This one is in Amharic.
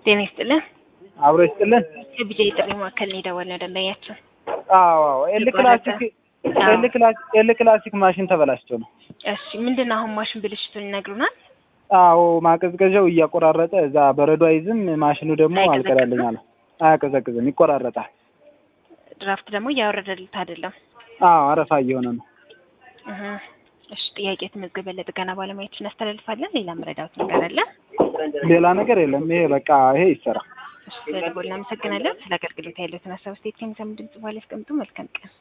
ጤና ይስጥልን። አብሮ ይስጥልን። የቢጃ የጥሪ ማዕከል ነው የደወልነው ደንበኛችን። አዎ አዎ ኤል ክላሲክ ኤል ክላሲክ ኤል ክላሲክ ማሽን ተበላሽቶ ነው። እሺ ምንድን ነው አሁን ማሽን ብልሽቱን ይነግሩናል? አዎ ማቀዝቀዣው እያቆራረጠ እዛ በረዶ አይዝም፣ ማሽኑ ደግሞ አልቀዳልኝ አለ። አያቀዘቅዝም፣ ይቆራረጣል። ድራፍት ደግሞ እያወረደልት አይደለም። አዎ አረፋ እየሆነ ነው። እህ እሺ ጥያቄ ተመዝገበ ለጥገና ባለሙያዎች እናስተላልፋለን። ሌላ መረዳት ነገር አለ? ሌላ ነገር የለም። ይሄ በቃ ይሄ ይሰራ። እሺ ስለደወልን እናመሰግናለን። ስለ አገልግሎት ያለውን ሀሳብ ስቴት ከሚሰሙ ድምጽ በኋላ ያስቀምጡ። መልካም ቀን